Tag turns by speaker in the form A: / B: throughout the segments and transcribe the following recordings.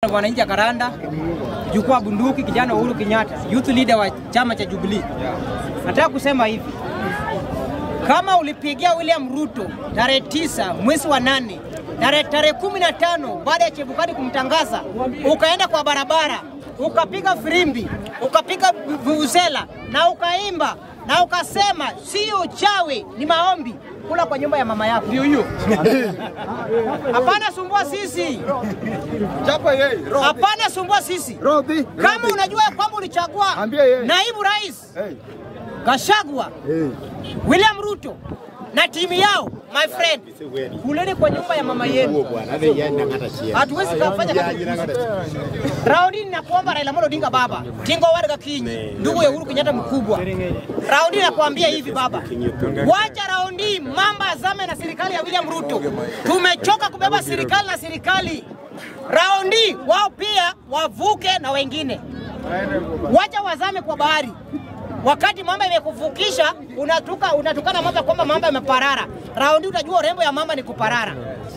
A: Mwananchi Karanda, jukwaa bunduki, kijana Uhuru Kenyatta, youth leader wa chama cha Jubilee. Nataka kusema hivi, kama ulipigia William Ruto tarehe tisa mwezi wa nane tarehe tarehe kumi na tano baada ya Chebukati kumtangaza, ukaenda kwa barabara ukapiga firimbi ukapiga vuvuzela na ukaimba na ukasema sio uchawi, ni maombi, kula kwa nyumba ya mama yako. Ndio hiyo. Hapana sumbua sisi,
B: Chapa yeye.
A: hapana sumbua sisi.
B: Robi.
A: Kama unajua ya kwamba ulichagua
B: Ambia yeye.
A: naibu rais
B: Hey.
A: Gashagwa,
B: Hey.
A: William Ruto na timu yao, my friend, kuleni kwa nyumba ya mama yenu. Hatuwezi kufanya kazi. Raundi nakuomba Raila Amolo Odinga baba, Tingo Warga Kinyi, ndugu ya Uhuru Kenyatta mkubwa. Raundi nakuambia hivi baba, wacha raundi mamba azame na serikali ya William Ruto. Tumechoka kubeba serikali na serikali. Raundi wao pia wavuke na wengine, wacha wazame kwa bahari. Wakati mamba imekuvukisha unatuka unatukana mamba kwamba mamba imeparara. Raundi utajua urembo ya mamba ni kuparara.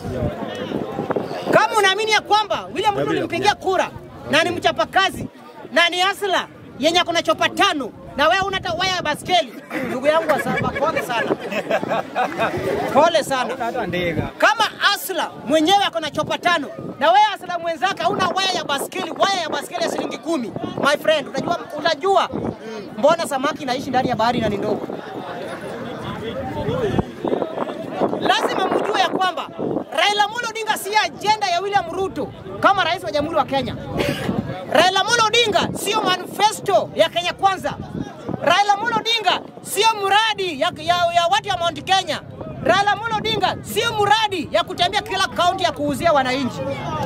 A: Kama unaamini ya kwamba William Ruto ulimpigia kura na ni mchapakazi na ni asla yenye akona chopa tano na wewe una hata waya ya baskeli, ndugu yangu wa saba, pole sana, pole sana. Kama asla mwenyewe akona chopa tano na wewe asla mwenzake hauna waya ya baskeli, waya ya baskeli ya shilingi kumi, my friend, utajua, utajua mbona samaki inaishi ndani ya bahari na ni ndogo. lazima mjue ya kwamba Raila Amolo Odinga si ajenda ya William Ruto kama rais wa Jamhuri wa Kenya. Raila Amolo Odinga sio manifesto ya Kenya Kwanza. Raila Amolo Odinga sio mradi ya, ya, ya watu ya Mount Kenya. Raila Amolo Odinga sio mradi ya kutembea kila kaunti ya kuuzia wananchi.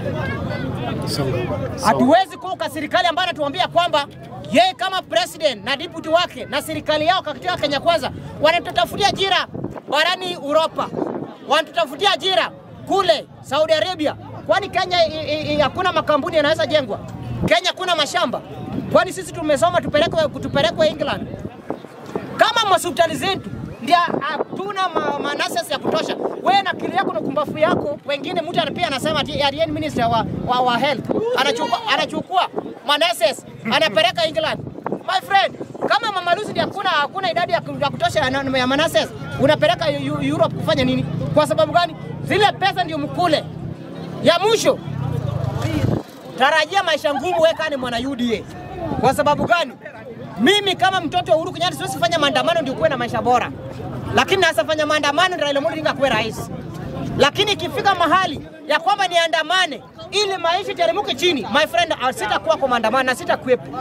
A: Hatuwezi kuuka serikali ambayo anatuambia kwamba yeye kama president na deputy wake na serikali yao katika Kenya Kwanza wanatutafutia ajira barani Uropa, wanatutafutia ajira kule Saudi Arabia. Kwani Kenya i- i- i- hakuna makampuni yanaweza jengwa? Kenya kuna mashamba? Kwani sisi tumesoma tupelekwe tupelekwe England? Kama hospitali zetu ndio hatuna ma, manases ya kutosha, wewe na akili yako na kumbafu yako, wengine mtu pia anasema ati ati minister wa, wa, wa health anachukua, anachukua manases anapeleka England. My friend, kama Mama Lucy ndio hakuna hakuna idadi ya ku- ya kutosha ya, na- ya manases, unapeleka Eu- Europe kufanya nini? Kwa sababu gani? Zile pesa ndio mkule. Ya mwisho, tarajia maisha ngumu wewe kama ni mwana UDA. Kwa sababu gani? Mimi kama mtoto wa Uhuru Kenyatta siwezi fanya maandamano ndio kuwe na maisha bora, lakini naweza fanya maandamano ndio Raila Amolo Odinga kuwe rais. Lakini ikifika mahali ya kwamba niandamane ili maisha teremke chini, my friend, ah, sitakuwa kwa maandamano na sitakuwepo.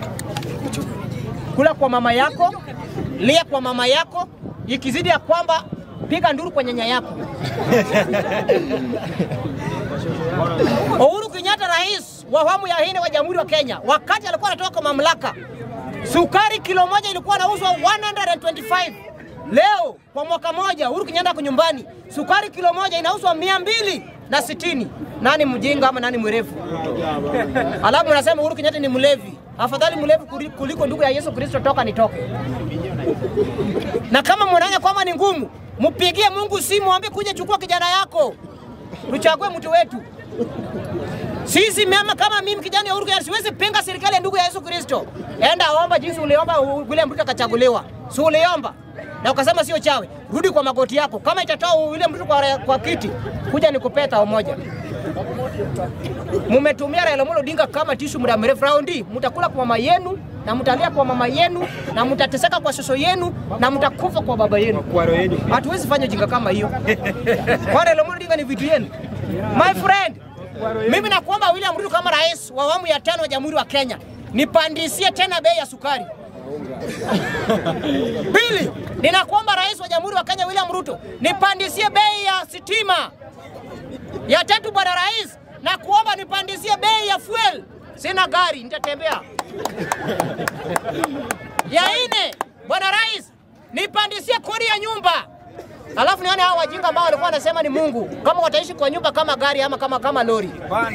A: Kula kwa mama yako, lia kwa mama yako, ikizidi ya kwamba piga nduru kwa nyanya yako. Uhuru Kenyatta rais wa awamu ya nne wa Jamhuri wa Kenya, wakati alikuwa anatoka kwa mamlaka, sukari kilo moja ilikuwa inauzwa 125. Leo kwa mwaka moja Uhuru Kenyatta ako nyumbani, sukari kilo moja inauzwa mia mbili na sitini. Nani mjinga ama nani mwerevu? Alafu unasema Uhuru Kenyatta ni mlevi. Afadhali mlevi kuli- kuliko ndugu ya Yesu Kristo, toka nitoke. Na kama mnaona kwamba ni ngumu, mpigie Mungu simu, mwambie kuja chukua kijana yako, tuchague mtu wetu. Sisi mama kama mimi kijana ya Uhuru Kenyatta siwezi pinga serikali ya ndugu ya Yesu Kristo. Enda omba jinsi uliomba u- William Ruto akachaguliwa. Si uliomba? Na ukasema sio chawe. Rudi kwa magoti yako. Kama itatoa William Ruto kwa, kwa kiti, kuja nikupee tao moja. Mumetumia Raila Amolo Odinga kama tishu muda mrefu. Raundi mtakula kwa mama yenu na mtalia kwa mama yenu na mtateseka kwa soso yenu na mtakufa kwa baba yenu. Hatuwezi fanya jinga kama hiyo. Kwa Raila Amolo Odinga ni vitu yenu. My friend, mimi nakuomba William Ruto kama rais wa awamu ya tano wa Jamhuri wa Kenya, nipandisie tena bei ya sukari. Pili, ninakuomba rais wa Jamhuri wa Kenya William Ruto, nipandisie bei ya sitima. Ya tatu, bwana rais, na kuomba nipandisie bei ya fuel. Sina gari, nitatembea. Ya nne, bwana rais, nipandisie kodi ya nyumba. Alafu nione hao wajinga ambao walikuwa wanasema ni Mungu, kama wataishi kwa nyumba kama gari ama kama kama lori.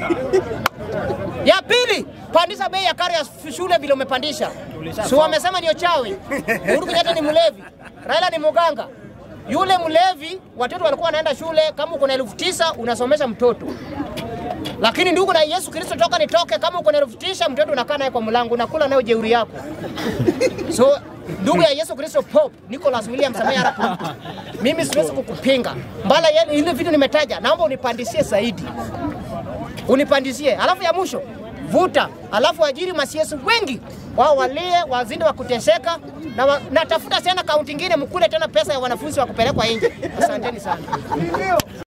A: Ya pili, pandisha bei ya karo ya shule vile umepandisha. Si wamesema ni uchawi. Uhuru Kenyatta ni mlevi, Raila ni muganga. Yule mlevi, watoto walikuwa wanaenda shule, kama uko na elfu tisa unasomesha mtoto. Lakini ndugu na Yesu Kristo, toka nitoke, kama uko na elfu tisa mtoto unakaa naye kwa mlango, unakula nayo jeuri yako. So ndugu ya Yesu Kristo Pope Nicholas William Samoei Arap Ruto, mimi siwezi kukupinga mbala ya ile vitu nimetaja, naomba unipandisie zaidi, unipandisie. Alafu ya mwisho vuta, alafu ajiri masiesu wengi wao walie wazindi wa kuteseka na wa, natafuta tena kaunti ingine mkule tena pesa ya wanafunzi wa kupelekwa nje. Asanteni sana.